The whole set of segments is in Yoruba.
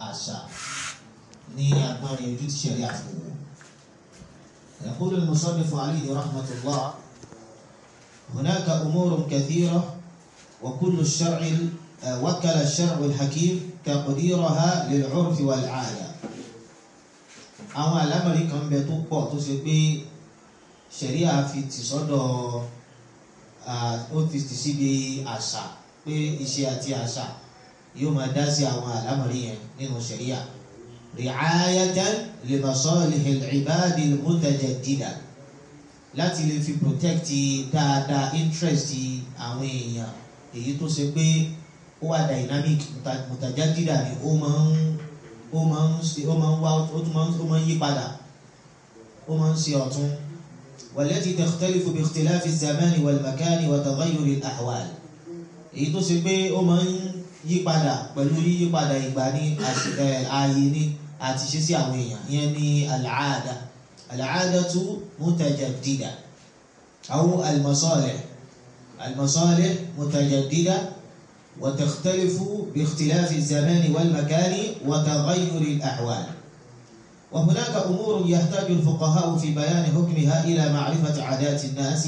àṣà ní agbárin ojú tí ṣẹ̀rí àfọwọ́. يقول المصنف عليه رحمة الله هناك أمور كثيرة وكل الشرع وكل الشرع الحكيم تقديرها للعرف والعادة àwọn àlámọ̀rí kan bẹ tó pọ̀ tó ṣe pé ṣẹ̀ríà fi tì sọ́dọ̀ ó fi tì síbi àṣà pé iṣẹ́ àti àṣà yóò máa dá sí àwọn àlámọ̀rí yẹn nínú ṣẹ̀ríà ri'ayatan li masalihil ibadil mutajaddida láti lè fi protect dáadáa interest àwọn èèyàn èyí tó ṣe pé ó wà dynamic mutajaddida ni ó máa ń ó máa ń ṣe ó máa ń wá ó tún máa ń ó máa ń yí padà ó máa ń ṣe ọ̀tún والتي تختلف باختلاف الزمان والمكان وتغير الأحوال èyí tó ṣe pé ó máa ń yí padà pẹ̀lú yíyí padà ìgbà ní ààyè ní àti ṣe sí àwọn èèyàn ìyẹn ní al-aada al-aadatu mutajaddida aw al-masalih al-masalih mutajaddida وتختلف باختلاف الزمان والمكان وتغير الأحوال وهناك أمور يحتاج الفقهاء في بيان حكمها إلى معرفة عادات الناس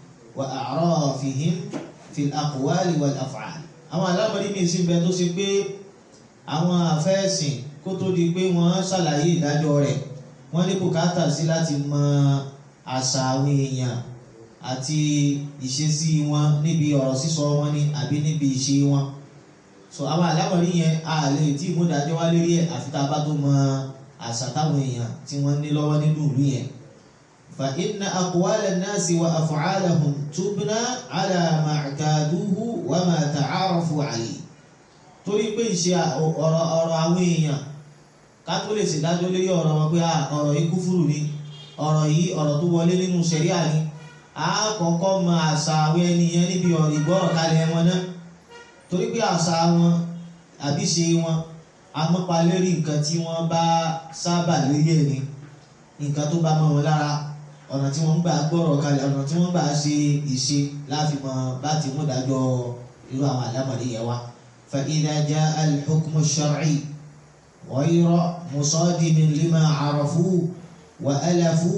وأعرافهم في الأقوال والأفعال àwọn alábàárí mi sì bẹ tó ṣe pé àwọn àfẹ́sìn kó tó di pé wọ́n ṣàlàyé ìdájọ́ rẹ̀ wọ́n ní bùkátà sí láti mọ àṣà àwọn èèyàn àti ìṣesí wọn níbi ọ̀rọ̀ sísọ wọn ni àbí níbi ìṣe wọn so àwọn àlámọ̀rí yẹn a lè tí ìmúdájọ́ wá lérí ẹ̀ àfi tá a bá tó mọ àṣà táwọn èèyàn tí wọ́n ní lọ́wọ́ nínú ìlú yẹn. fa inna aqwala an-nasi wa af'alahum tubna ala ma i'taduhu wa ma ta'arafu alayhi. torí pé ìṣe ọ̀rọ̀ ọ̀rọ̀ àwọn èèyàn ká tó lè ṣèdájọ́ lérí ọ̀rọ̀ wọn pé ọ̀rọ̀ yìí kúfùrù ni ọ̀rọ̀ yìí ọ̀rọ̀ tó wọlé nínú ṣẹ̀ríà ni àkọ́kọ́ mọ àṣà àwọn ènìyàn níbi ọ̀rọ̀ ìgbọ́rọ̀ kalẹ̀ wọn náà torí pé àṣà wọn àbí ṣe wọn amọ́palérí nǹkan tí wọ́n bá sábà lórí ẹ̀ ní nǹkan tó bá mọ́ wọn lára ọ̀nà tí wọ́n gbà gbọ́rọ̀ kalẹ̀ ọ̀nà tí wọ́n gbà ṣe ìṣe láfimọ̀ láti mú dájọ́ irú àwọn àlámọ̀lé yẹn wá. fa idha jaa al-hukmu ash-shar'i ghayra musadimin lima arafu wa alafu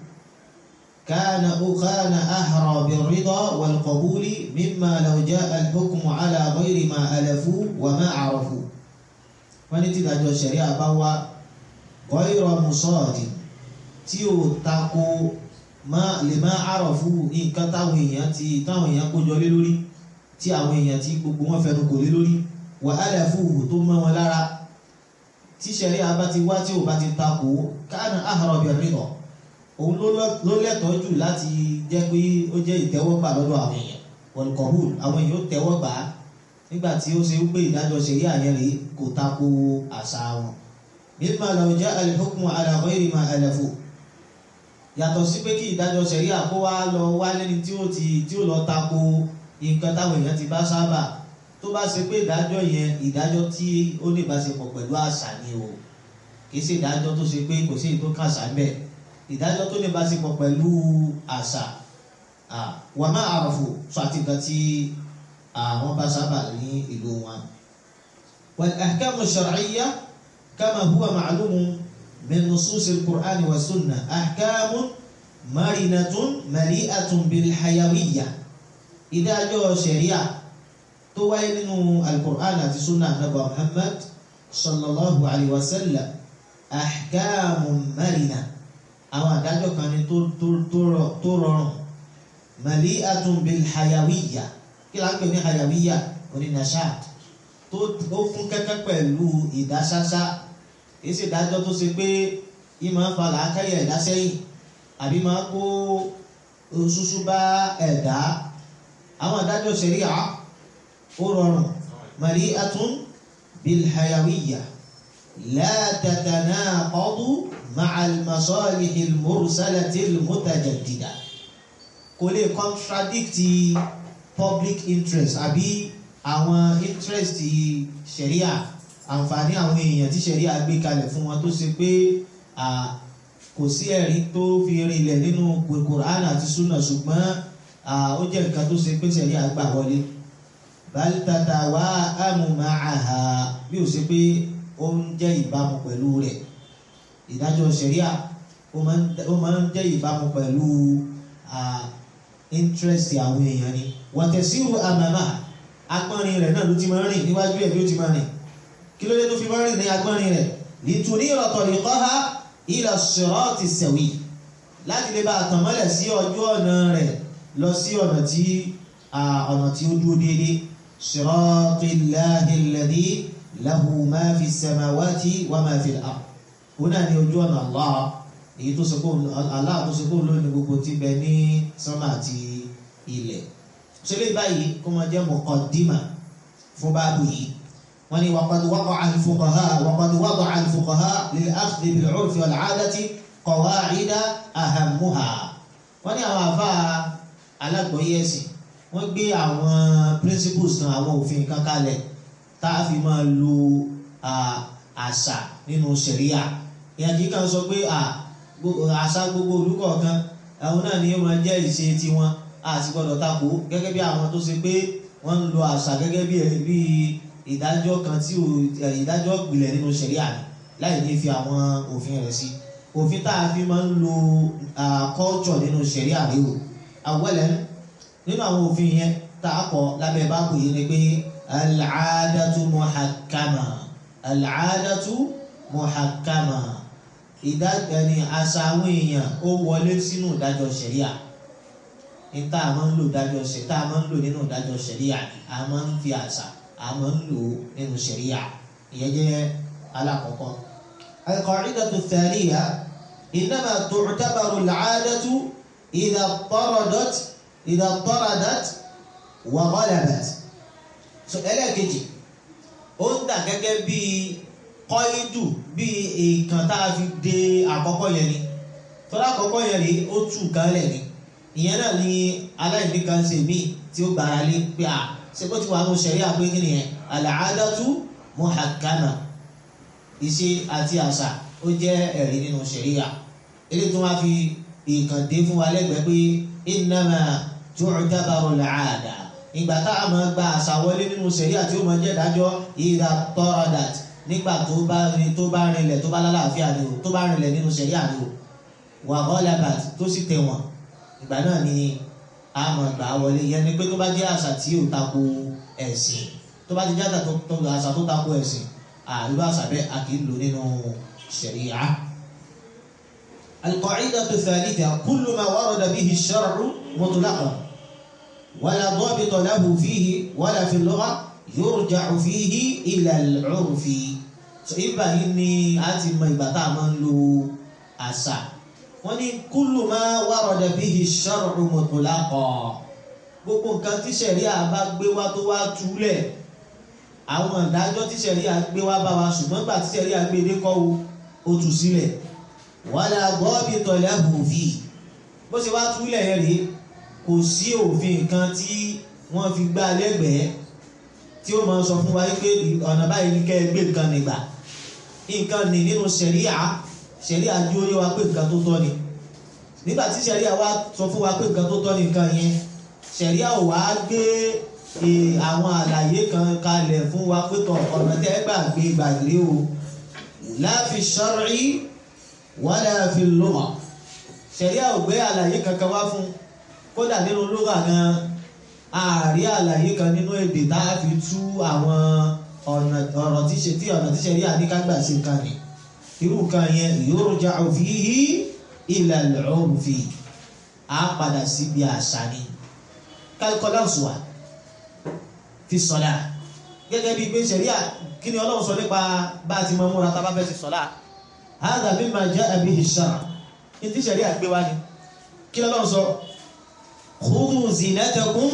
كان كان أحرى بالرضا والقبول مما لو جاء الحكم على غير ما ألفوا وما عرفوا wọ́n ní tí ìdájọ́ ṣẹ̀ríà bá wá gọ́ìrọ̀ mùsọ́ọ̀dì tí ò tako lè má àròfù nǹkan táwọn èèyàn ti táwọn èèyàn kójọ lé lórí tí àwọn èèyàn tí gbogbo wọn fẹnu kò lé lórí wàhálà fún tó mọ́ wọn lára tí ṣẹ̀ríà bá ti wá tí ò bá ti tako káàna àhàrọ̀ bí rírọ̀ òun ló lẹ́tọ̀ọ́ jù láti jẹ́ pé ó jẹ́ ìtẹ́wọ́gbà lọ́dọ̀ àwọn èèyàn wọ̀lùkọ̀hùn àwọn èèyàn ó tẹ́wọ́ gbà á nígbà tí ó ṣe wípé ìdájọ́ ṣẹ̀rí àyẹn rèé kò tako àṣà wọn. mímọ làwọn jẹ́ al-hukmu ala ghayri ma alafu. yàtọ̀ sí pé kí ìdájọ́ ṣẹ̀rí àkó wá lọ wá lẹ́ni tí ó ti tí ó lọ tako nǹkan táwọn èèyàn ti bá sábà tó bá ṣe pé ìdájọ́ yẹn ìdájọ́ tí ó ní ìbáṣepọ̀ pẹ̀lú àṣà ni o kì í ṣe ìdájọ́ tó ṣe pé kò sí èyí tó kàṣà ń bẹ̀ ìdájọ́ tó ní ìbáṣepọ̀ pẹ̀lú àṣà wà má àròfò sọ àti nǹkan tí àwọn bá sábà ní ìlú wọn. والأحكام الشرعية كما هو معلوم من نصوص القرآن والسنة أحكام مرنة مليئة بالحيوية إذا جاء شريعة توين القرآن في سنة نبي محمد صلى الله عليه وسلم أحكام مرنة àwọn àdájọ́ kan ní tó rọrùn mali'atun bil hayawiyya kí la ń pè ní hayawiyya onínàṣà tó fún kẹ́kẹ́ pẹ̀lú ìdáṣáṣá èyí sì dájọ́ tó ṣe pé yìí máa ń fa làákàyè ẹ̀dá sẹ́yìn àbí máa kó ṣuṣu bá ẹ̀dá àwọn àdájọ́ ṣẹ̀ríà ó rọrùn mali'atun bil hayawiyya la tatanaqadu ma'al masalihil mursalatil mutajaddida kò lè contradict public interest àbí àwọn interest ṣẹ̀ríà àǹfààní àwọn èèyàn tí ṣẹ̀ríà gbé kalẹ̀ fún wọn tó ṣe pé kò sí ẹ̀rí tó fi rinlẹ̀ nínú Qur'an àti Sunnah ṣùgbọ́n ó jẹ́ nǹkan tó ṣe pé ṣẹ̀ríà gbà wọlé bal tatawa'amu ma'aha bí ó ṣe pé ó ó ń jẹ́ ìbámu pẹ̀lú rẹ̀ ìdájọ́ ṣẹ̀ríà ó máa ń jẹ́ ìbámu pẹ̀lú interest àwọn èèyàn ni wàtẹ̀síru àmàmà agbọ́nrin rẹ̀ náà ló ti máa ń rìn níwájú ẹ̀ ló ti máa rìn kí ló dé tó fi máa ń rìn ní agbọ́nrin rẹ̀ lìtùní ìrọ̀tọ̀ nìkọ́ha ila sirati sawi láti lè bá àtànmọ́lẹ̀ sí ọjọ́ ọ̀nà rẹ̀ lọ sí ọ̀nà tí ọ̀nà tí ó dúró déédéé siratillahi alladhi lahu ma fi samawati wa ma fi al-ard òun náà ní ojú ọ̀nà Allah èyí tó sọkó Allah tó sọkó lónìí gbogbo tí bẹ ní sánmà àti ilẹ̀ ṣẹlẹ̀ báyìí kó máa jẹ́ muqaddima fún báàbù yìí wọ́n ní waqad waqa'a al-fuqaha waqad wada'a al-fuqaha lil-akhdhi bil-'urfi wal-'adati qawa'ida ahammuha wọ́n ní àwọn àfa alágbọ̀yé ẹ̀sìn wọ́n gbé àwọn principles kan àwọn òfin kan kalẹ̀ tá a fi máa lo àṣà nínú ṣẹ̀ríà ìyẹn kì í kàn sọ pé àṣà gbogbo olùkọ̀ọ̀kan àwọn náà ni ó máa jẹ́ ìṣe tiwọn àti gbọ́dọ̀ takò gẹ́gẹ́ bí àwọn tó ṣe pé wọ́n ń lo àṣà gẹ́gẹ́ bí ìdájọ́ kan tí ìdájọ́ ìpìlẹ̀ nínú ṣẹ̀ríà ni láì ní fi àwọn òfin rẹ̀ sí òfin tá a fi máa ń lo culture nínú ṣẹ̀ríà rí o àwọ̀lẹ̀ nínú àwọn òfin yẹn tá a kọ lábẹ́ báàbò yìí ni pé al-'adatu muhakkama al-'adatu muhakkama ìdájọ́ ni àṣà àwọn èèyàn ó wọlé sínú ìdájọ́ ṣẹ̀ríà ní tá a máa ń lò ìdájọ́ ṣẹ̀ tá a máa ń lò nínú ìdájọ́ ṣẹ̀ríà a máa ń fi àṣà a máa ń lò nínú ṣẹ̀ríà ìyẹn jẹ́ alákọ̀ọ́kọ́. al-qa'idatu ath-thaniya innama tu'tabaru al-'adatu idha taradat idha taradat wa ghalabat. so ẹlẹ́ẹ̀kejì ó ń dà gẹ́gẹ́ bíi kọ́ídù bíi èèkàn tá a fi de àkọ́kọ́ yẹn ni tọ́lá àkọ́kọ́ yẹn rí ó tù kálẹ̀ ni ìyẹn náà ni aláìní kan ṣe míì tí ó gbára lé pé à ṣe bó ti wà ní ṣẹ̀ríà pé kí nìyẹn al-'adatu muhakkama ìṣe àti àṣà ó jẹ́ ẹ̀rí nínú ṣẹ̀ríà eléyìí tó wá fi èèkàn dé fún wa lẹ́gbẹ̀ẹ́ pé innama tu'tabaru al-'ada ìgbà tá a máa gba àṣà wọlé nínú ṣẹ̀ríà tí ó máa jẹ́ ìdájọ́ idha taradat nígbà tó bá tó bá rinlẹ̀ tó bá lálàáfíà ni o tó bá rinlẹ̀ nínú ṣẹ̀ríà ni o wa ghalabat tó sì tẹ̀wọ̀n ìgbà náà ni a mọ̀ gbà wọlé yẹn ni pé tó bá jẹ́ àṣà tí ò tako ẹ̀sìn tó bá ti jẹ́ àṣà tó tako ẹ̀sìn àríwá àṣà bẹ́ẹ̀ a kì í lò nínú ṣẹ̀ríà. al-qa'idatu ath-thalitha kullu ma warada bihi ash-shar'u mutlaqan wala dabita lahu fihi wala fi al-lugha yurja'u fihi ila al-'urfi. ìgbà yìí ni a ti mọ ìgbà tá a máa ń lo àṣà wọ́n ní kúlù máa warada bihi shar'u mutlaqa gbogbo nǹkan tí ṣẹ̀ríà bá gbé wá tó wá túlẹ̀ àwọn ìdájọ́ tí ṣẹ̀ríà gbé wá bá wa ṣùgbọ́n gbà tí ṣẹ̀ríà gbé dé kọ́ o tú sílẹ̀ wala dabita lahu fi bó ṣe wá túlẹ̀ yẹn rèé kò sí òfin kan tí wọ́n fi gbá lẹ́gbẹ̀ẹ́ tí ó máa sọ fún wa pé ọ̀nà báyìí ní kẹ́ ẹ gbé nǹkan nígbà nǹkan ní nínú ṣẹ̀ríà ṣẹ̀ríà jú ó yé wa pé nǹkan tó tọ́ ni nígbà tí ṣẹ̀ríà wá sọ fún wa pé nǹkan tó tọ́ ni nǹkan yẹn ṣẹ̀ríà ò wá gbé àwọn àlàyé kan kalẹ̀ fún wa pé tọ̀ ọ̀nà tẹ́ gbà gbé gbàgbé o la fi shar'i wala fi lugha ṣẹ̀ríà ò gbé àlàyé kankan wá fún kódà nínú lugha gan ààrí àlàyé kan nínú èdè tá a fi tú àwọn ọ̀rọ̀ tí ṣẹ̀ríà ní ká gbà ṣe kan ni irú kan yẹn yurja'u fihi ila al-'urfi á padà síbi àṣà ni kálíkọ́láṣùwà fi sọ̀lá gẹ́gẹ́ bí pé ṣẹ̀ríà kí ni ọlọ́run sọ nípa bá a ti mọ múra tá a bá fẹ́ ti sọ̀lá hadha mimma ja'a bihi ash-shar'a ní tí ṣẹ̀ríà gbé wá ni kí ni ọlọ́run sọ khudhu zinatakum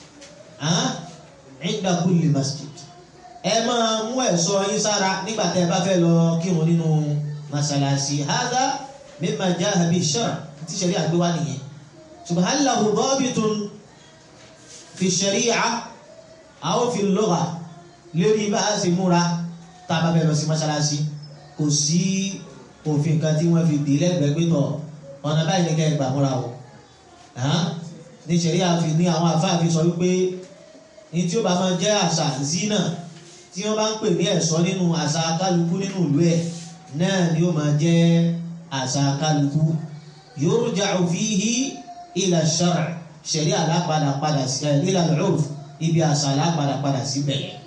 'inda kulli masjid ẹ máa mú ẹ̀ṣọ́ yín sára nígbà tẹ́ ẹ bá fẹ́ lọ kírun nínú masalasi hadha mimma ja'a bihi ash-shar'a tí ṣẹ̀ríà gbé wá nìyẹn subhanahu lahu dabitun fi ṣẹ̀ríà àwọn fi lọ́gà lórí bá a ṣe múra tá a bá bẹ̀rẹ̀ sí mọ́ṣáláṣí kò sí òfin kan tí wọ́n fi dì lẹ́gbẹ̀ẹ́ pé tọ̀ ọ̀nà báyìí ní kẹ́ ẹ gbà múra o ní ṣẹ̀ríà fi ní àwọn àfáà fi sọ wípé ní tí ó bá máa jẹ́ àṣà zina tí wọ́n bá ń pè ní ẹ̀ṣọ́ nínú àṣà kálukú nínú ìlú ẹ̀ náà ni ó máa jẹ́ àṣà kálukú yurja'u fihi ila ash-shar' ṣẹ̀rí alápadà padà sí ila al-'urf ibi àṣà alápadà padà síbẹ̀ yẹn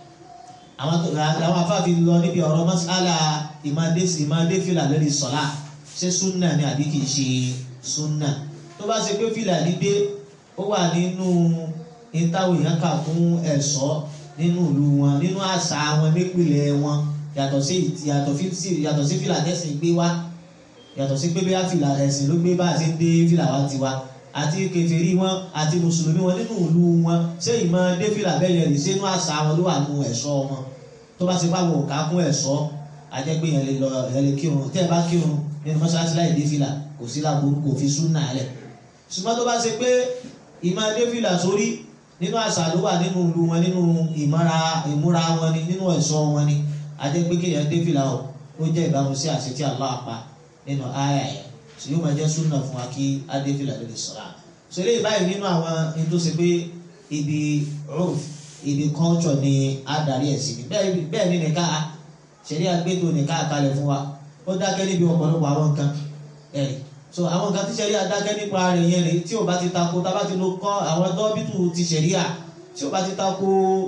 àwọn afáàfin lọ níbi ọ̀rọ̀ mas'ala ìmáadésì ìmáadéfìlà lórí sọ̀lá ṣé súnà ni àbí kìí ṣe súnà tó bá ṣe pé fìlà dídé ó wà nínú ìtawọ̀ èèyàn kà fún ẹ̀ṣọ́ nínú ìlú wọn nínú àṣà wọn nípìnlẹ̀ wọn yàtọ̀ sí yàtọ̀ sí fìlà tẹ̀sìn gbé wá yàtọ̀ sí pé bóyá fìlà ẹ̀sìn ló gbé bá a ṣe ń dé fìlà wá tiwa àti kèfèrí wọn àti mùsùlùmí wọn nínú ìlú wọn ṣé ìmọ̀ dé fìlà bẹ́ẹ̀ yẹn lè ṣe inú àṣà wọn ló wà nínú ẹ̀ṣọ́ wọn tó bá ṣe bá wọn ò ká kún ẹ̀ṣọ́ ajẹ́gbé yẹn lè lọ yẹn lè kírun tẹ́ ẹ bá kírun nínú mọ́ṣáláṣí láì dé fìlà kò sí láburú kò fi súnà lẹ̀ ṣùgbọ́n tó bá ṣe pé ìmọ̀ dé fìlà sórí nínú àṣà ló wà nínú ìlú wọn nínú ìmọ̀ra ìmúra wọn ni nínú ẹ̀ṣọ́ wọn ni ajẹ́gbé kéèyàn dé fìlà o ó jẹ́ ìbámu sí àṣẹ tí Allah pa nínú àyà yẹn tí yóò máa jẹ́ súnà fún wa kí adé fìlà lórí sọ̀rọ̀ so eléyìí báyìí nínú àwọn ẹni tó ṣe pé ibi roof ibi culture ni adarí ẹ̀ sí bẹ́ẹ̀ ni nìka ṣẹ̀rí àgbétò nìka àkàlẹ̀ fún wa ó dákẹ́ níbi ọ̀pọ̀lọpọ̀ àwọn nǹkan ẹ̀rì so àwọn nǹkan tí ṣẹ̀rí àdákẹ́ nípa rẹ̀ yẹn rèé tí ò bá ti tako tá bá ti lo kọ́ àwọn dọ́bìtù ti ṣẹ̀rí à tí ò bá ti tako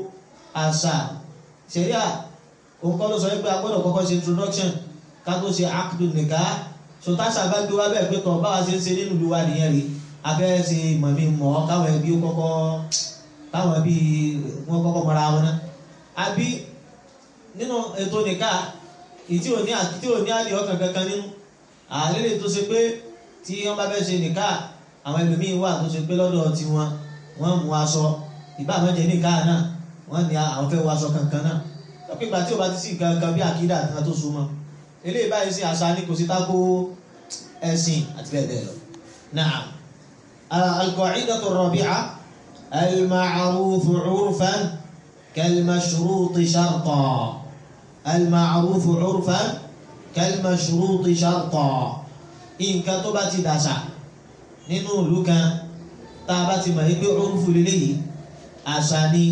àṣà ṣẹ̀rí à òun kọ́ ló sọ pé a gbọ́dọ̀ kọ́kọ́ ṣe introduction ká tó ṣe akudu nìka so táṣà bá gbé wá bẹ́ẹ̀ pé tọ̀ báwa ṣe ń ṣe nínú ìlú wa nìyẹn rèé afẹ́ ṣe mọ̀mí mọ̀ káwọn ẹbí ó kọ́kọ́ káwọn ẹbí wọn kọ́kọ́ mọ́ra wọn náà àbí nínú ètò nìka ìtí ò ní àti tí ò ní àdìẹ ọkàn kankan nínú àlélè tó ṣe pé tí wọ́n bá fẹ́ ṣe nìka àwọn ẹlòmíín wà tó ṣe pé lọ́dọ̀ tiwọn wọ́n mú aṣọ ìbá àwọn jẹ nìka náà wọ́n ní àwọn fẹ́ wọ aṣọ kankan náà lọ́pọ̀ ìgbà tí ò bá ti sí kankan bí àkídà kan tó so mọ́ eléyìí báyìí sí àṣà ní kò sí tako ẹ̀sìn àti bẹ́ẹ̀ bẹ́ẹ̀ lọ náà. القاعدة الرابعة المعروف عرفا كالمشروط شرطا المعروف عرفا كالمشروط شرطا nǹkan tó bá ti dàṣà nínú ìlú kan tá a bá ti mọ̀ pé orúfù lélẹ́yìí àṣà ni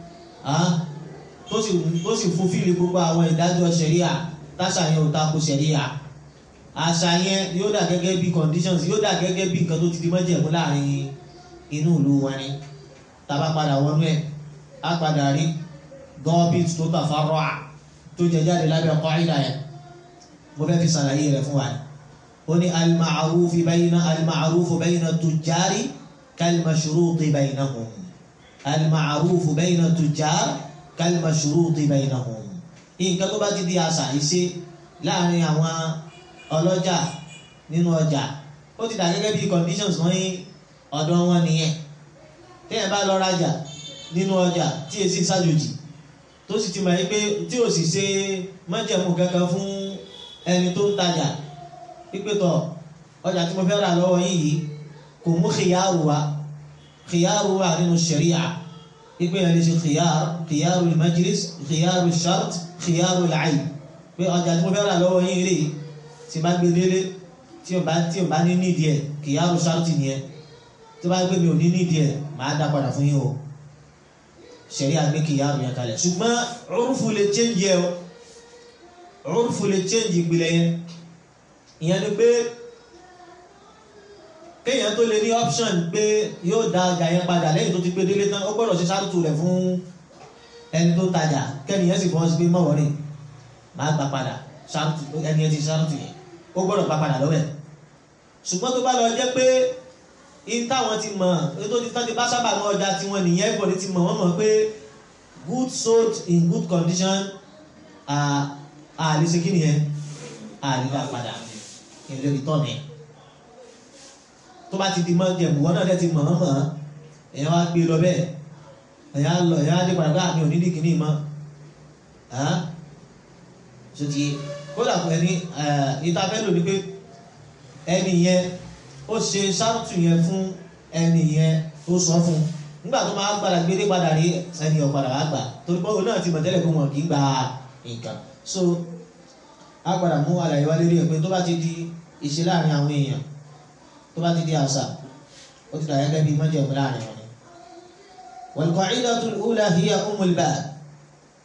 tó sì fún fíìlì gbogbo àwọn ìdájọ́ ṣẹ̀ríà táṣà yẹn ò tako ṣẹ̀ríà àṣà yẹn yóò dà gẹ́gẹ́ bí conditions yóò dà gẹ́gẹ́ bí nǹkan tó ti di mọ́jẹ̀mú láàrin inú ìlú wọn ni tàbá padà wọnú ẹ̀ á padà rí gọ́ọ̀bìt tó tàfárọ́ à tó jẹ jáde lábẹ́ qaida yẹn mo fẹ́ fi ṣàlàyé rẹ̀ fún wa ni ó ní al-ma'rufu bayna al-ma'rufu bayna tujjari kal-mashruti baynahum al-ma'rufu bayna tujjar kal-mashruti baynahum nǹkan tó bá ti di àṣà ìṣe láàrin àwọn ọlọ́jà nínú ọjà ó ti dà gẹ́gẹ́ bí conditions wọ́n yín ọ̀dọ̀ wọn nìyẹn téèyàn bá lọ rajà nínú ọjà tí èsì ṣàjòjì tó sì ti mọ̀ pé tí ò sì ṣe májẹ̀mú kankan fún ẹni tó ń tajà pípé tọ̀ ọjà tí mo fẹ́ rà lọ́wọ́ yín yìí kò mú khiyaru wa khiyaru wa nínú sharia pípé yẹn lè ṣe khiyaru khiyaru al-majlis khiyaru al-shart khiyaru al-ayb pé ọjà tí mo fẹ́ rà lọ́wọ́ yín rèé tí bá gbé délé tí o bá tí o bá ní nídìí ẹ kìyàrú ṣáàtì nìyẹn tí o bá gbé mi ò ní nídìí ẹ màá dá padà fún yín o ṣẹ̀rí àgbé kìyàrú yẹn kalẹ̀ ṣùgbọ́n orúfù lè change yẹ o orúfù lè change ìpìlẹ̀ yẹn ìyẹn ni pé kéèyàn tó lè ní option pé yóò dá ọjà yẹn padà lẹ́yìn tó ti gbé délé tán ó gbọ́dọ̀ ṣe ṣáàtù rẹ̀ fún ẹni tó tajà kẹ́niyẹn sì fọwọ́ sí pé mọ̀wọ́rì màá gbà padà ẹni ẹ ti ṣáàtù yẹn ó gbọ́dọ̀ pa padà lọ́wọ́ ẹ̀ ṣùgbọ́n tó bá lọ jẹ́ pé in táwọn ti mọ̀ tó ti tán ti bá sábà mọ́ ọjà tiwọn nìyẹn everybody ti mọ̀ wọ́n mọ̀ pé good sold in good condition àlè ṣe kí nìyẹn àlè dá padà ìlú ìtọ́nì tó bá ti di mọ́ jẹ̀mú wọn náà dẹ́ ti mọ̀ wọ́n mọ̀ èèyàn wá gbé lọ bẹ́ẹ̀ èèyàn lọ èèyàn á dé padà bá mi ò ní dì kíní mọ́ ṣe ti kódà pé ní ìtafẹ́ lò ní pé ẹni yẹn ó ṣe ṣáàtù yẹn fún ẹni yẹn tó sọ fún nígbà tó máa gbàdà gbélé padà rí ẹni ọ̀padà wá gbà torí pé òun náà ti mọ̀ tẹ́lẹ̀ pé wọn kì í gba nǹkan so a padà mú àlàyé wá lórí ẹ̀ pé tó bá ti di ìṣe láàrin àwọn èèyàn tó bá ti di àṣà ó ti dà gẹ́gẹ́ bí mọ́jẹ̀mú láàrin wọn ni. wal qa'idatul ula hiya ummul bab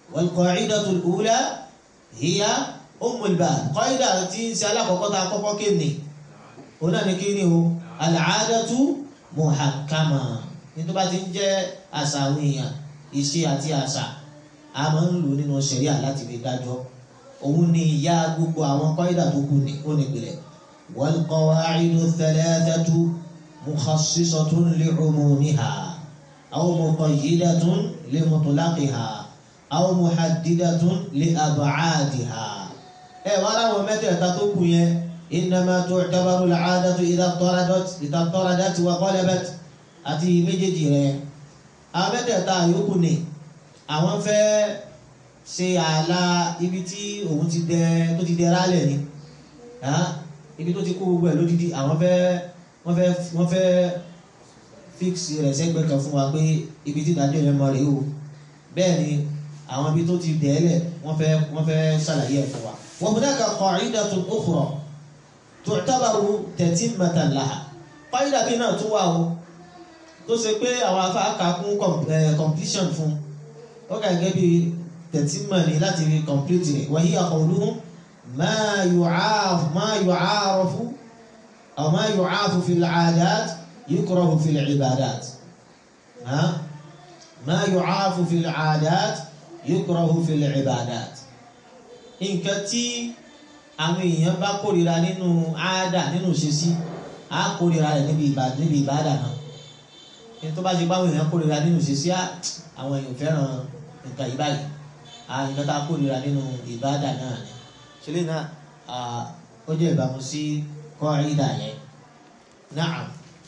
wal-qa'idatu al-ula hiya ummul bab qaida tí ń ṣe alákọ̀ọ́kọ́ ta kọ́kọ́ kéènì òun náà ní kí ni o al-'adatu muhakkama ní tó bá ti ń jẹ́ àṣà àwọn èèyàn ìṣe àti àṣà a máa ń lò nínú ṣẹ̀ríà láti fi dájọ́ òun ni ìyá gbogbo àwọn qaida tó kù ní ó nípìnlẹ̀ wal-qawa'idu thalathatu mukhassisatun li'umumiha aw muqayyidatun limutlaqiha aw muhaddidatun li'ab'adiha ẹ wá láwọn mẹ́tẹ̀ẹ̀ta tó kù yẹn innama tu'tabaru al-'adatu idha taradat idha taradat wa qalabat àti méjèèjì rẹ̀ àwọn mẹ́tẹ̀ẹ̀ta yòókù ni àwọn fẹ́ ṣe ààlà ibi tí òun ti dẹ tó ti dẹ rálẹ̀ ni ibi tó ti kó gbogbo ẹ̀ lódìdí àwọn fẹ́ wọ́n fẹ́ wọ́n fẹ́ fix rẹ̀ sẹ́gbẹ́ kan fún wa pé ibi tí ìdájọ́ yẹn mọ rèé o bẹ́ẹ̀ ni àwọn ibi tó ti dẹ́ẹ̀lẹ̀ wọ́n fẹ́ wọ́n fẹ́ ṣàlàyé ẹ̀ fún wa. wa hunaka qa'idatun ukhra tu'tabaru tatimmatan laha qaida bí náà tún wà o tó ṣe pé àwọn afáàkà kún completion fún ó kà gẹ́gẹ́ bí tẹ̀tímà ní láti fi complete rẹ̀ wa hiya qawluhum ma yu'af ma yu'arafu aw ma yu'afu fil 'adat yukrahu fil 'ibadat ha ma yu'afu fil 'adat yukrahu fil 'ibadat nǹkan tí àwọn èèyàn bá kórìíra nínú àádà nínú ìṣesí á kórìíra rẹ̀ níbi ìbádà náà ní tó bá ṣe báwọn èèyàn kórìíra nínú ìṣesí àwọn èèyàn fẹ́ràn nǹkan yìí báyìí nǹkan tá a kórìíra nínú ìbádà náà ni ṣẹlẹ̀ náà ó jẹ́ ìbámu sí kọ́ọ̀ídà yẹn na'am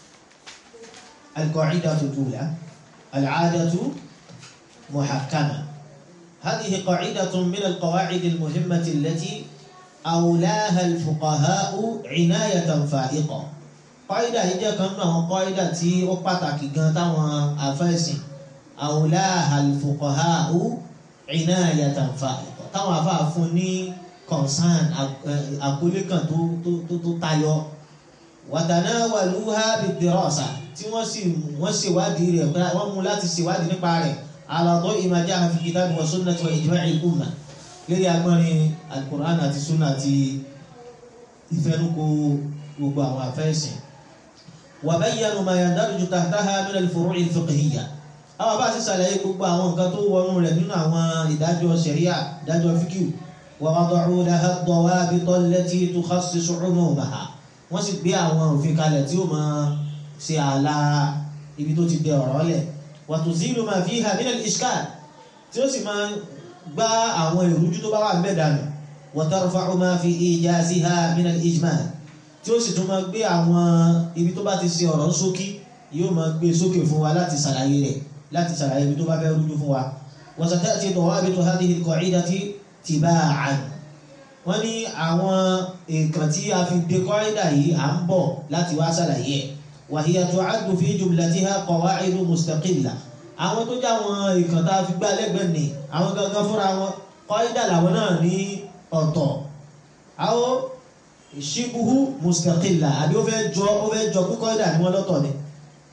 القاعدة الأولى العادة محكمة هذه قاعدة من القواعد المهمة التي أولاها الفقهاء عناية فائقة قاعدة هي كما قاعدة تي أقطعك جنتا وأفاسي أولاها الفقهاء عناية فائقة táwọn afáà fún ní concern àkọlé kan tó tó tó tayọ watanawaluha bidirasa tí wọ́n sì wọ́n ṣèwádìí rẹ̀ wọ́n mú láti ṣèwádìí nípa rẹ̀ ala da'i ma ja'a fi kitabi wa sunnati wa ijma'il umma lórí agbọ́nrin alukur'an àti sunna àti ìfẹnukò gbogbo àwọn afẹ́sìn wa bayyanu ma yandariju tahtaha min al-furu'i al-fiqhiyya àwọn bá ti ṣàlàyé gbogbo àwọn nǹkan tó wọnú rẹ̀ nínú àwọn ìdájọ́ ṣẹ̀ríà ìdájọ́ fíkìú wa wada'u laha ad-dawabita allati tukhassisu 'umumaha wọ́n sì gbé àwọn òfin kalẹ̀ tí ó máa ṣe ààlà ibi tó ti dẹ ọ̀rọ̀ lẹ̀ wa tuzilu ma fiha min al-ishkal tí ó sì máa gbá àwọn ìrújú tó bá wà ń bẹ̀ dànù wa tarfa'u ma fi ijaziha min al-ijmal tí ó sì tún máa gbé àwọn ibi tó bá ti ṣe ọ̀rọ̀ sókí yóò máa gbé sókè fún wa láti ṣàlàyé rẹ̀ láti ṣàlàyé ibi tó bá fẹ́ rújú fún wa wa sata'ti dawabitu hadhihi al-qa'idati tiba'an wọ́n ní àwọn nǹkan tí a fi de kọ́rídà yìí à ń bọ̀ láti wá ṣàlàyé ẹ̀ wa hiya tu'addu fi jumlatiha qawa'idu mustaqilla àwọn tó já wọn nǹkan tá a fi gbá lẹ́gbẹ̀ẹ́ ni àwọn gangan fúnra wọn kọ́rídà làwọn náà ní ọ̀tọ̀ àwọn shibuhu mustaqilla àbí ó fẹ́ jọ ó fẹ́ jọ pé kọ́rídà ni wọ́n lọ́tọ̀ ni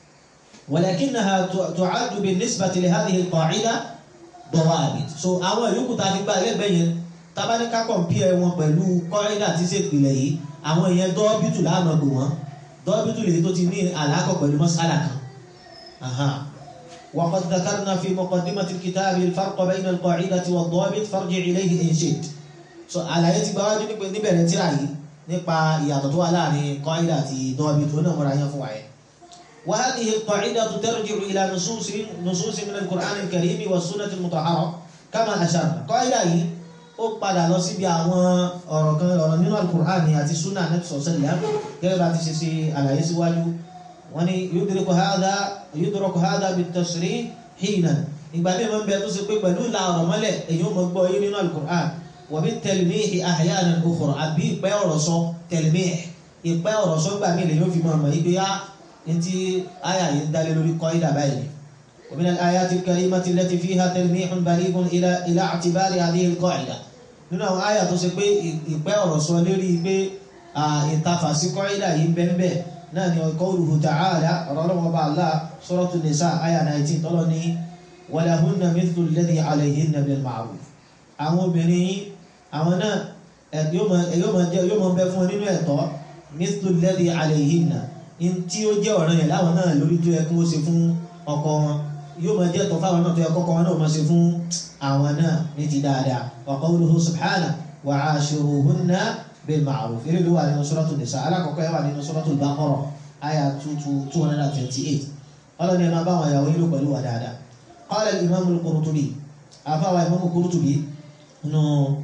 ولكنها تعد بالنسبة لهذه القاعدة ضوابط so àwọn ìyókù tá a fi gbá lẹ́gbẹ̀ẹ́ yẹn tábà ní ká compare wọn pẹ̀lú kọ́rídà tí ṣe ìpìlẹ̀ yìí àwọn èèyàn dọ́ọ́bìtù láàmú gbò wọ́n dọ́ọ́bìtù lèyí tó ti ní àlákọ̀ pẹ̀lú mọ́sálà kan وقد ذكرنا في مقدمة الكتاب الفرق بين القاعدة والضابط فارجع إليه إن شئت so àlàyé ti gbáwájú níbẹ̀rẹ̀ tíra yìí nípa ìyàtọ̀ tó wà láàrin kọ́rídà àti dọ́ọ́bìtù ó náà mọ́ra yẹn fún wa yẹn وهذه القاعدة ترجع إلى نصوص نصوص من القرآن الكريم والسنة المطهرة كما أشرنا قاعدة yìí ó padà lọ síbi àwọn ọ̀rọ̀ kan ọ̀rọ̀ nínú alukur'an àti sunna anabi sọ̀sẹ̀lẹ̀ gẹ́gẹ́ bá ti ṣe ṣe àlàyé síwájú wọ́n ní yudriku hadha yudraku hadha bit-tasrih hina ìgbà míì máa ń bẹ tó ṣe pé pẹ̀lú ìlà ọ̀rọ̀ mọ́lẹ̀ èyí ó mọ gbọ́ yé nínú alukur'an wa bit-talmih ahyanan ukhra àbí ìpẹ́ ọ̀rọ̀ sọ talmih ìpẹ́ ọ̀rọ̀ sọ gbà mí lè yóò fi mọ̀ mọ̀ yí انت آية يدل لوري قاعدة باين ومن الآيات الكريمة التي فيها تلميح بليغ إلى إلى اعتبار هذه القاعدة nínú àwọn àyà tó ṣe pé ìpẹ́ ọ̀rọ̀ sọ lórí pé ìtafà sí kọ́ìdà yìí bẹ́ẹ̀ náà ni qawluhu ta'ala ọ̀rọ̀ ọlọ́wọ́ bá Allah suratu nisa àyà 19 tọ́lọ́ ní walahunna mithlu alladhi alayhinna bil ma'ruf àwọn obìnrin yín àwọn náà yóò máa jẹ́ yóò máa bẹ fún wọn nínú ẹ̀tọ́ mithlu alladhi alayhinna in tí ó jẹ́ ọ̀ràn yẹn láwọn náà lórí tó yẹ kí wọ́n ṣe fún ọkọ wọn yóò máa jẹ́ ẹ̀tọ́ fáwọn náà tó yẹ kọ́kọ́ wọn náà máa ṣe fún àwọn náà ní ti dáadáa wa qawluhu subhanahu wa 'ashiruhunna bil ma'ruf eré ló wà nínú suratul nisa alákọ̀ọ́kọ́ yẹn wà nínú suratul baqara àyà two hundred and twenty-eight ọlọ́ni ẹ̀ máa bá àwọn ìyàwó yín lò pẹ̀lú wa dáadáa qala al-imam al-Qurtubi àfáwà imam al-Qurtubi nínú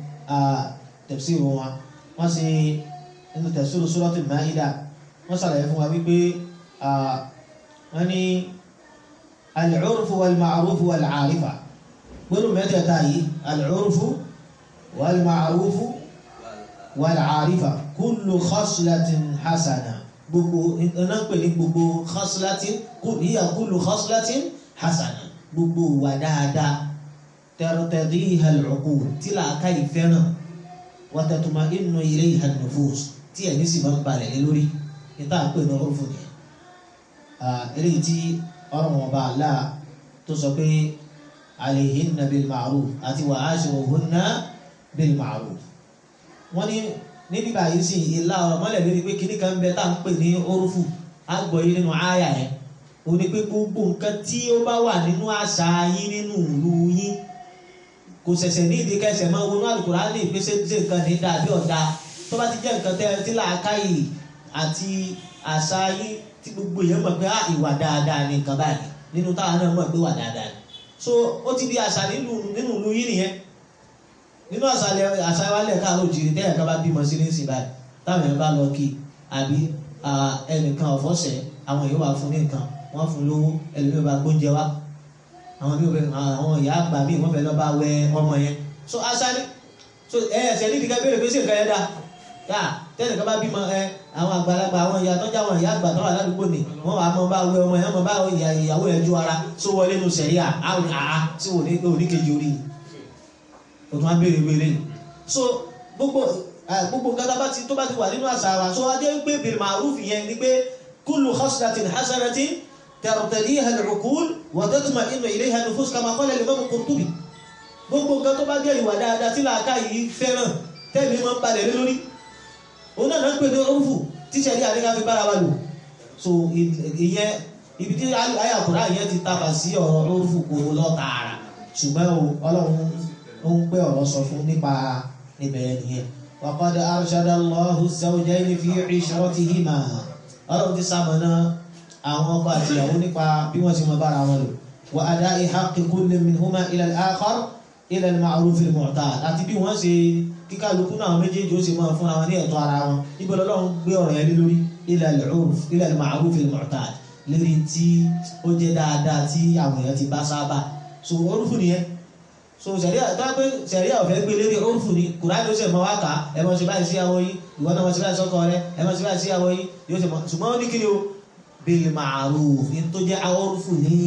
tafsir wọn wọ́n sì nínú tafsir suratul Ma'idah wọ́n sàlàyé fún wa wípé wọ́n ní al-'urfu wal-ma'rufu wal-'arifa gbọ́dọ̀ mẹ́tẹ̀ẹ̀ta yìí al-'urfu wal-ma'rufu wal-'arifa kullu khaslatin hasana gbogbo iná pè ní gbogbo khaslatin hiya kullu khaslatin hasana gbogbo wà dáadáa tartadiha al-'uqul tí làákà ìfẹ́ràn wa tatma'innu ilayha an-nufus tí ẹ̀mí sì máa ń balẹ̀ lé lórí níta pè ní ọrùn fún yẹn eléyìí tí ọrùn wọn bá là tó sọ pé alayhinna bil ma'ruf àti wa ashiruhunna bil ma'ruf wọ́n ní níbi báyìí sì ìlà ọ̀rọ̀ mọ́lẹ̀ lórí pé kíní kan bẹ tá à ń pè ní orúfù àgbọ̀ yìí nínú àyà yẹn ó ní pé gbogbo nǹkan tí ó bá wà nínú àṣà yín nínú ìlú yín kò ṣẹ̀ṣẹ̀ ní ìdí kẹsẹ̀ máa wọnú Al-Qur'ani ìpèsè ṣe nǹkan ní dàbí ọ̀dà tó bá ti jẹ́ nǹkan tẹ́ tí làákàyè àti àṣà yín tí gbogbo èèyàn mọ̀ pé ìwà dáadáa ni nǹkan báyìí nínú táwọn náà mọ̀ pé wà dáadáa ni so ó ti di àṣà nínú ìlú yín nìyẹn nínú àṣàlẹ̀ àṣàwálẹ̀ káàró jìrì tẹ́yà ká bá bímọ sí ní ìsìn báyìí táwọn èèyàn bá lọ kí àbí ẹnìkan ọ̀fọ́sẹ̀ àwọn èèyàn wà fún ní nǹkan wọ́n fún lówó ẹlòmíì bá gbóúnjẹ wá àwọn bí àwọn ìyá àgbà míì wọ́n fẹ́ lọ bá wẹ ọmọ yẹn so àṣàlẹ̀ so ẹ ẹsẹ̀ nídìí ká béèrè pé sí nǹkan yẹn dá yá tẹ́lẹ̀ ká bá bímọ ẹ àwọn àgbàlagbà àwọn ìyá tọ́jà àwọn ìyá àgbà tọ́wà ládùúgbò ni wọ́n wà á mọ bá wẹ ọmọ yẹn mọ bá ìyàwó yẹn ju ara so wọlé nu sẹ̀ríà àwọn àá sí òní kejì orí o tún á béèrè wéré so gbogbo gbogbo nǹkan tá bá ti tó bá ti wà nínú àṣà wa so adé ń pè bil ma'ruf yẹn ni pé kullu khaslatin hasanatin tartadiha al-uqul wa tatma'innu ilayha an-nufus kama qala al-imam al-Qurtubi gbogbo nǹkan tó bá jẹ́ ìwà dáadáa tí làákà yìí fẹ́ràn tẹ́mi máa ń balẹ̀ lé lórí òun náà ń pè ní orúfù tíṣẹ́ ní àríkà fi bára wa lò so ìyẹn ibi tí ayàkùnrin àyẹn ti tàbà sí ọ̀rọ̀ orúfù kò lọ tààrà ṣùgbọ́n ọlọ́run ó ń pẹ́ ọ̀rọ̀ sọ fún nípa níbẹ̀rẹ̀ nìyẹn waqad arshada Allahu az-zawjayni fi 'ishratihima ọlọ́run ti sàmọ̀nà àwọn ọkọ àti ìyàwó nípa bí wọ́n ti mọ bára wọn lò wa ada'i haqqi kulli minhuma ila al-akhar ila al-ma'ruf al-mu'tad àti bí wọ́n ṣe kíkálukú náà méjèèjì ó sì máa fún àwọn ní ẹ̀tọ́ ara wọn níbo lọ́lọ́run gbé ọ̀rọ̀ yẹn lé lórí ila al-'urf ila al-ma'ruf al-mu'tad lérí tí ó jẹ́ dáadáa tí àwọn èèyàn ti bá sábà so orúfù nìyẹn so sẹ̀ríà tó pé sẹ̀ríà ọ̀fẹ́ gbé lérí orúfù ni kùránì ó sì mọ wá kà á ẹ mọ̀ sí báyìí sí àwọn yìí ìwọ náà mọ̀ sí báyìí sọ́kọ rẹ ẹ mọ̀ sí báyìí sí àwọn yìí yóò sì mọ̀ ṣùgbọ́n ó ní kí ni o bil ma'ruf ní tó jẹ́ orúfù ní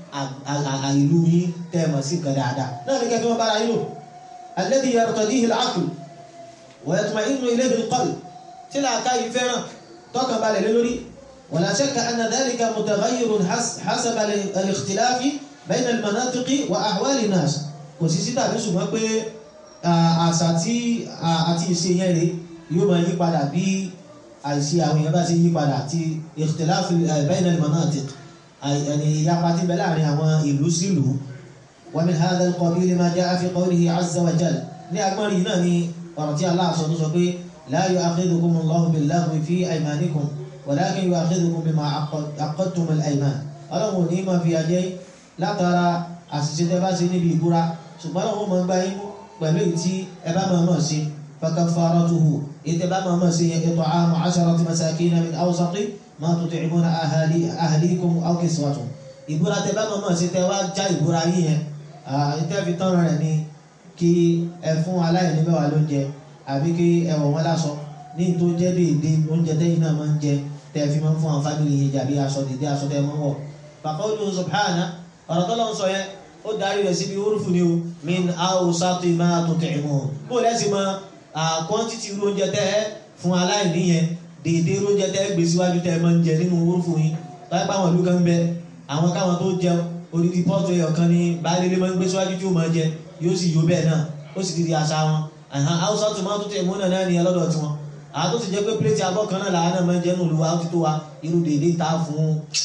ìlú yín tẹ́ ẹ mọ̀ sí nǹkan dáadáa náà ní kẹfí wọn bára yín lò alladhi yartadihi al-'aql wa yatma'innu ilayhi al-qalb tí làákà yìí fẹ́ràn tọkàn balẹ̀ lé lórí wala shakka anna dhalika mutaghayyirun hasaba al-ikhtilaf bayna al-manatiq wa ahwal an-nas kò sí sí tàbí ṣùgbọ́n pé àṣà tí àti ìṣe yẹn rè yóò máa yí padà bí àìsí àwọn èèyàn bá ti yí padà àti ikhtilaf bayna al-manatiq àyẹ̀ni ìyapa tí bẹ láàrin àwọn ìlú sílùú wa min hadha al-qabil ma jaa fi qawlihi azza wa jalla ní agbọ́nrin náà ni ọ̀rọ̀ tí Allah sọ tó sọ pé la yu'akhidhukum Allahu bil-laghwi fi aymanikum walakin yu'akhidhukum bima aqadtum al-ayman ọlọ́run ò ní máa fi àjẹ́ látara àṣìṣe tẹ bá ṣe níbi ìbúra ṣùgbọ́n àwọn ọmọ gba yín pẹ̀lú èyí tí ẹ bá máa mọ̀ sí fakaffaratuhu èyí tẹ bá máa mọ̀ sí yẹn it'amu 'asharati masakina min awsati ma tut'imuna ahlikum aw kiswatuhum ìbúra tẹ bá máa mọ̀ sí tẹ wá já ìbúra yín yẹn ìtẹ́ fi tán rẹ̀ ni kí ẹ fún aláìní mẹ́wàá lóúnjẹ àbí kí ẹ wọ̀ wọ́n láṣọ ní tó jẹ́ déédéé oúnjẹ tẹ́yìn náà máa ń jẹ tẹ́ fi máa ń fún àwọn fámìlì yẹn jàbí aṣọ dédé aṣọ tẹ́ máa ń wọ̀ faqawluhu subhana ọ̀rọ̀ tó lọ́n sọ yẹn ó darí rẹ̀ síbi orúfù ni o min awsati ma tut'imun bó lẹ́sìn mọ quantity irú oúnjẹ tẹ́ ẹ fún aláìní yẹn dédé irú oúnjẹ tẹ́ ẹ gbé síwájú tẹ́ ẹ máa ń jẹ nínú orúfù yín láì pa àwọn ìlú kan bẹ àwọn káwọn tó jẹun odidi pọ́ọ̀tù ẹyọ kan ní baálé máa ń gbé síwájú tí ó máa jẹ yóò sì yó bẹ́ẹ̀ náà ó sì di àṣà wọn àhán haúsá tó máa tó tẹ̀ múnà náà nìyẹn lọ́dọ̀ tiwọn àwọn tó ti jẹ́ pé pléètì abọ́ kan náà làwọn náà máa ń jẹ́ nù lùwà ó ti tó wa irú dèédé ta fún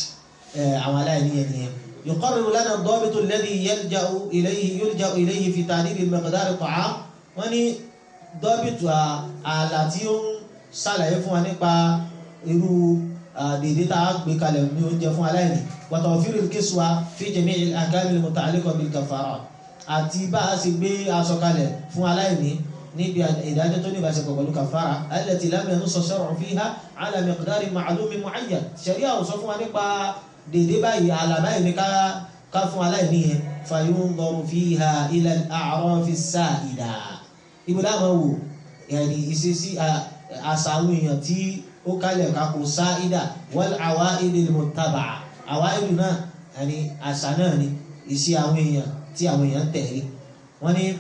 àwọn aláìní yẹn nìyẹn يقرر لنا الضابط الذي يلجأ إليه يلجأ إليه في تعديل مقدار الطعام wọ́n ní dọ́bìtù ààlà tí ó ń ṣàlàyé fún wa nípa irú dèédé tá a gbé kalẹ̀ ní oúnjẹ fún aláìní وتوفير الكسوة في جميع الأحكام المتعلقة بالكفارة àti bá a ṣe gbé aṣọ kalẹ̀ fún aláìní níbi ìdájọ́ tó ní ìbáṣepọ̀ pẹ̀lú kàfàrà التي لم ينص الشرع فيها على مقدار معلوم معين ṣẹ̀ríà ò sọ fún wa nípa dèdè báyìí àlà báyìí ní ká fún aláìní yẹn فينظر فيها إلى الأعراف السائدة ibùdó àmọ́ wò ẹ̀rí ìṣesí àṣàwọn èèyàn tí ó kálẹ̀ kakò sáídà wal awa'id al-muttaba'a awa'id náà ẹni àṣà náà ni ìṣe àwọn èèyàn tí àwọn èèyàn tẹ̀lé wọ́n ní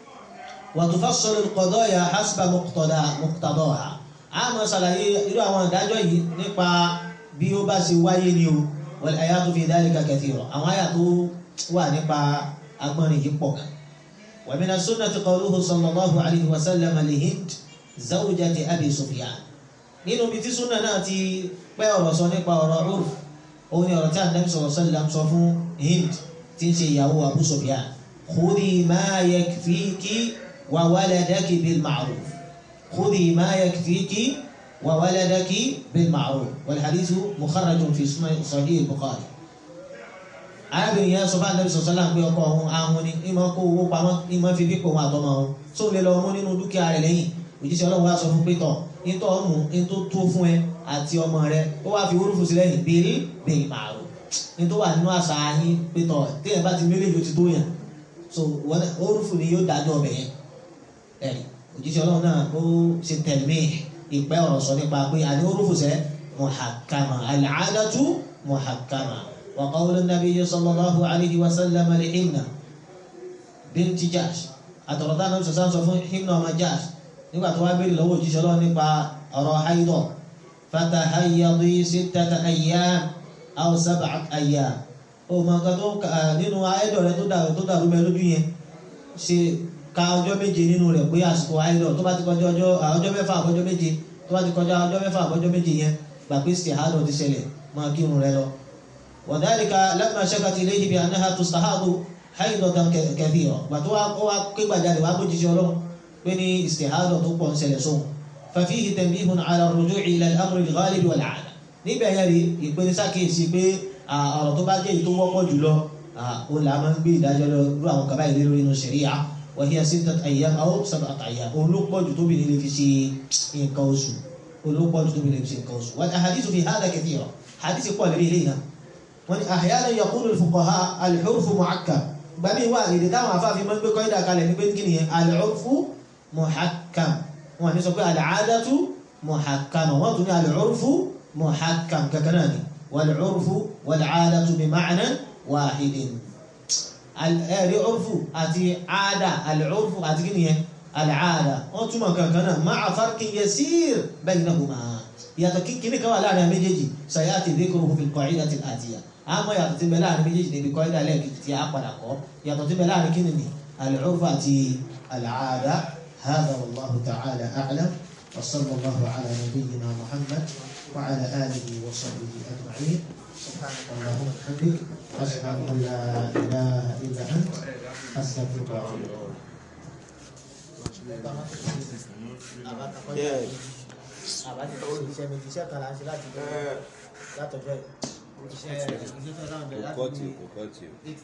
wa tufassalu al-qadaya hasba muqtadaha a máa ṣàlàyé irú àwọn ìdájọ́ yìí nípa bí ó bá ṣe wáyé ni o wal ayatu fi dhalika kathira àwọn àyà tó wà nípa agbọ́nrin yìí pọ̀ gan ومن السنة قوله صلى الله عليه وسلم لهند زوجة أبي سفيان nínú ibi tí súnà náà ti pẹ́ ọ̀rọ̀ sọ nípa ọ̀rọ̀ urf òun ni ọ̀rọ̀ tí Ànábì sallallahu alaihi wasallam sọ fún Hind tí ń ṣe ìyàwó Abu Sufyan khudhi ma yakfiki wa waladaki bil ma'ruf khudhi ma yakfiki wa waladaki bil ma'ruf wal hadithu mukharrajun fi sahih al-Bukhari arábìnrin yẹn sọ fún anabi sọsọ láǹpẹ ọkọ ọhún ahun ni ìmọ̀ kó owó pamọ́ ìmọ̀ fi fipò wọn àtọmọ ọhún tó lè lọ mú nínú dúkìá rẹ̀ lẹ́yìn òjíṣẹ́ Ọlọ́run wá sọ fún pétọ nítọ ọmú nító tó fún ẹ àti ọmọ rẹ̀ ó wá fi orúfù sí lẹ́yìn bíi bíi màrú nító wà nínú àṣà yín pétọ téèyàn bá ti mélé yóò ti tó yàn so orúfù ni yóò dájọ́ ọbẹ yẹn ẹrí òjíṣẹ́ Ọlọ́run náà ó ṣe tẹlmí ìpẹ ọ̀rọ̀ sọ nípa pé àní orúfù sẹ muhakkama al-'adatu muhakkama. وقول النبي صلى الله عليه وسلم لحمنا بنت جاش àtọ̀rọ̀tà náà sọ̀sán sọ fún himna ọmọ Jahsh nígbà tó wá béèrè lọ́wọ́ òjíṣẹ́ Ọlọ́run nípa ọ̀rọ̀ haidọ̀ fatahayyadi sittata ayyam aw sab'at ayyam ó mọ nǹkan tó nínú haidọ̀ rẹ tó dàrú tó dàrú mẹ́ lójú yẹn ṣe ka ọjọ́ méje nínú rẹ̀ pé àsìkò haidọ̀ tó bá ti kọjá ọjọ́ mẹ́fà àbọ̀jọ́ méje tó bá ti kọjá ọjọ́ mẹ́fà àbọ̀jọ́ méje yẹn gbà pé istihadọ̀ ti ṣẹlẹ̀ máa kírun rẹ lọ وذلك لما شكت إليه بأنها تستحاض حيضة كثيرة وتوا قوا كبا جاري وابو جيجي ولو بني استحاضة تقوى سلسون ففيه تنبيه على الرجوع إلى الأمر الغالب والعادة níbẹ̀ yẹn rí ìpinnu sákèsí pé ọ̀rọ̀ tó bá jẹ́ èyí tó wọ́pọ̀ jùlọ ó là máa ń gbé ìdájọ́ lọ rú àwọn kaba ìlú lórí inú ṣẹ̀ríà wa hiya sittat ayyam aw sab'at ayyam òun ló pọ̀ jù tóbi nílé fi ṣe nǹkan oṣù òun ló pọ̀ jù tóbi nílé fi ṣe nǹkan oṣù wal ahadithu fi hadha kathira hadith pọ̀ lórí ilé náà wọ́n ní àhíyáná yaqulu al-fuqaha al-urfu muhakkam gbàmí wà èdè táwọn afáàfin máa ń gbé kọ́ídà kalẹ̀ ní pé kí nìyẹn al-urfu muhakkam wọ́n ní sọ pé al-aadatu muhakkam wọ́n tún ní al-urfu muhakkam kankan náà ni wal-urfu wal-aadatu bi ma'nan wahidin ẹ̀rí urfu àti aada al-urfu àti kí nìyẹn al-aada wọ́n túmọ̀ kankan náà ma'a farqin yasir baynahuma yàtọ̀ kíkiri kan wà láàrin méjèèjì sayati dhikruhu fil qa'idati al-atiya àmọ́ yàtọ̀ tí ń bẹ láàrin méjèèjì níbi kọ́ ìdálẹ́ tí a padà kọ́ yàtọ̀ tí ń bẹ láàrin kíni ni al-urf àti al-aada hadha wallahu ta'ala a'lam wa sallallahu ala nabiyyina muhammad wa ala alihi wa sahbihi ajma'in subhanaka allahumma wa bihamdik ashhadu an la ilaha illa anta astaghfiruka wa atubu ilayk àbájá iṣẹ́ méjì iṣẹ́ kan láti láti látọjọ́ iṣẹ́ iṣẹ́ tó dáhùn bẹ̀rẹ̀ láti kò kọ́ tì kò kọ́ tì.